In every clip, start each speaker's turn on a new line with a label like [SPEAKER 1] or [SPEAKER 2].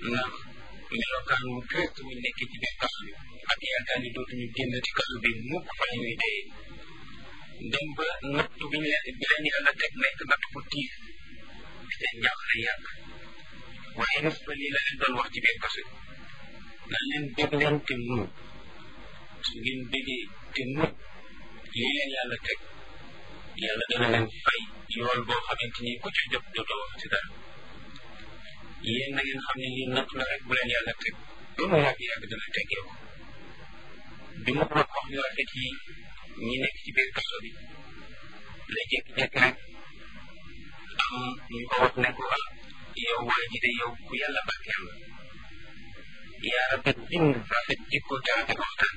[SPEAKER 1] ndax melokaan wu triste wuñ nekkee ci biir kaso bi ak yaakaar ni dootuñu génn ci kaso bi mukk fa ñuy dee dem ba nattu bi ñu leen bi leen yàlla teg nekk natt bu tiis seen jaaxle yàgg waaye res ba lii la leen doon wax ci biir kaso bi naan leen bég leen te muñ su ngeen bégee te muñ lii leen yàlla teg yàlla dana leen fay yool boo xamante ni ku ci jot dootoo wax ci dara yéen na ngeen xam ne lii natt la rek bu leen yàlla teg lu mu yàgg yàgg dana teggee ko bi mu wax wax yu rafet yi ñi nekk ci biir kaso bi la jékki-jékki rek am ñu ko wax ne ko ah yow waa ji de yow ku yàlla barkeel la yaa rafet bind rafet jikko te rafet waxtaan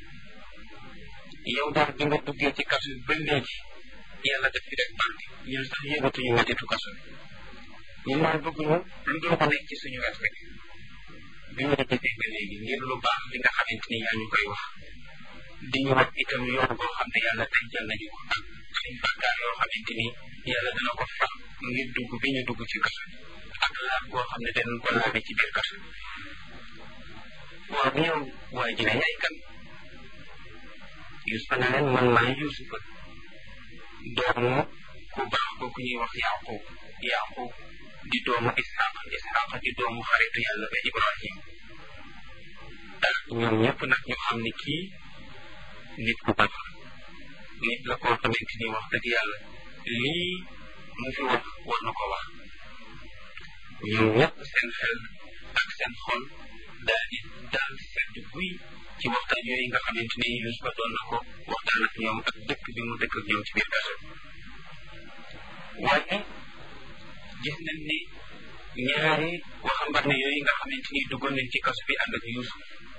[SPEAKER 1] yow daal bi nga duggee ci kaso bi ba léegi yàlla def fi rek barke ñun sax yëgatuñu mettitu kaso bi ñun daal bëgguñu lu dul ko nekk ci suñu wet rek bi ñu gisee ba léegi ngir lu baax li nga xamante ni yaa ñu koy wax di ñu wax itam yoon boo xam ne yàlla tey jël nañu ko ak suñ bàkkaar yoo xamante ni yàlla dana ko fax ngir dugg bi ñu dugg ci kaso bi ak laab boo xam ne danañ ko laabe ci biir kaso bi waaw yow waa ji ne yaay kan Yusufa ne leen man maay Yusufa doomu ku baax kooku ñuy wax Yaqub Yaqub di doomu Ishaq Ishaq di doomu xaritu yàlla ba Ibrahim ah ñoom ñëpp nag ñu xam ni kii nit ku baax nit la koo xamante ni wax dëgg yàlla lii mu fi wax war na ko wax ñoom ñëpp seen xel ak seen xol daal di daal di sedd guy ci waxtaan yooyu nga xamante ni Yusufa doon na ko waxtaan ak ñoom ak dëkk bi mu dëkk ak ñoom ci biir kaso waaye gis nañ ni ñaari waxambaane yooyu nga xamante ni duggoon nañ ci kaso bi ànd ak Yusuf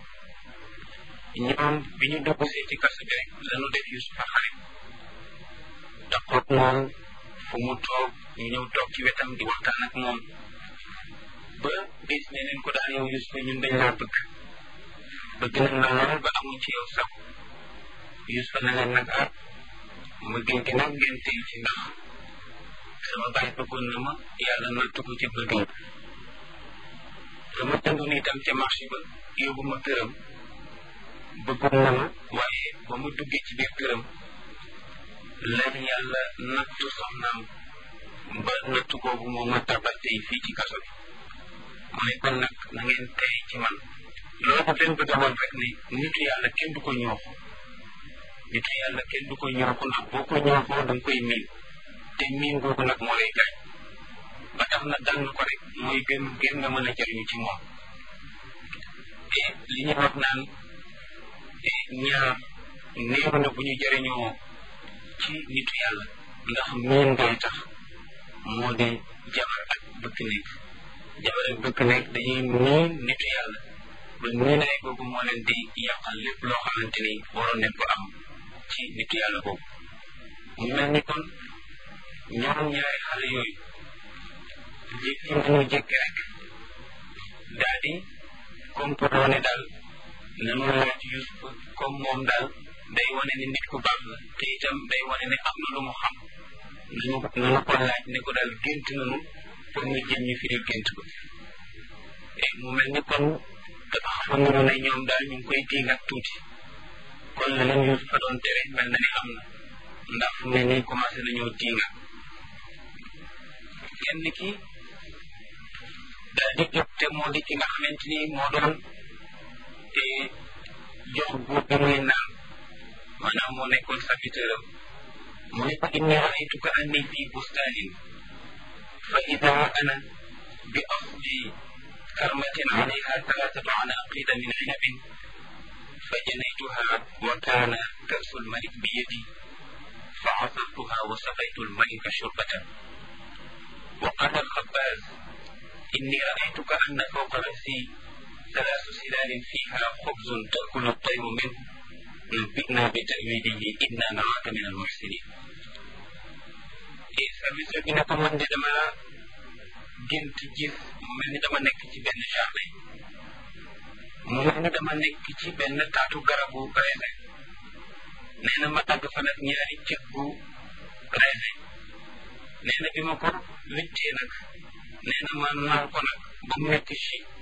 [SPEAKER 1] ñoom bi ñu dugg see ci kaso bi rek lañu def Yusufa xarit taxoog moom fu mu toog ñu ñëw toog ci wetam di waxtaan ak moom ba bis ne leen ko daal yow Yusufa ñun dañ laa bëgg bëgg nañ la lool ba amuñ ci yow sax Yusufa ne leen nag ah ma gën gi nag ngeen tey ci ndax sama baay bëggoon na ma yàlla nattu ko ci bëggam dama tëndoon itam ca marché ba yóbbu ma këram bëggoon na ma waaye ba mu duggee ci biir këram lan yàlla nattu soxnaam ba nattu boobu moo ma tabal tey fii ci kaso bi mu ne kon nag na ngeen tey ci man loolu leen bëgg a woon rek ne nitu yàlla kenn du ko ñooxu nitu yàlla kenn du ko ñooxu ndax boo ko ñooxoo da nga koy miin te miin googu nag moo lay gaañ ba tax na dal ko rek mooy gën gën nga mën a jëriñu ci moom te li ñu wax naan ñaar néew na bu ñu jëriñoo ci nitu yàlla ndax miin ngay tax moo di jabar ak bëkk nekk jabar ak bëkk nekk dañuy miin nitu yàlla ba miinaay boobu moo leen di yàqal lépp loo xamante ni waroon nañ ko am ci nitu yàlla boobu mu mel ni kon ñoom ñaari xale yooyu jékki nañu jékki rek daal di comporté ne daal nanu laaj Yusuf comme moom daal day wane ne nit ku baax la te itam day wane ne am na lu mu xam nañu nanu ko laaj ne ko daal gént nanu pour nga jëm ñu firil gént ko mu mel ni kon dafa xamoon nañu ne ñoom daal ñu ngi koy diig ak tuuti kon la leen Yusuf fa doon tere mel na ni am na ndax fu ne ni commencé nañoo diinga kenn ki daal di jóg te moo di ki nga xamante ni moo doon te jox buur bi muy naan maanaam moo nekkoon serviteur am mu ne ko inni raaytuka anni fi bustanin fa ida ana bi asli karmatin alayha thalathatu anaqida min inabin fa janaytuha wa kana kasu lmalik bi yadi fa asartuha wa saqaytu lmalika shurbatan وقال الخباز إني رأيتك أن فوق رأسي ثلاث سلال فيها خبز تأكل الطير منه نبئنا بتأويله إنا نراك من المحسنين service bi ne ko man de dama gént gis mu mel ni dama nekk ci benn jardin mu mel ni dama nekk ci benn taatu garabu raisin nee na ma dagg fa nag ñaari cëggu raisin nee na bi ma ko wittee nag nee na ma naan ko nag ba mu nekk ci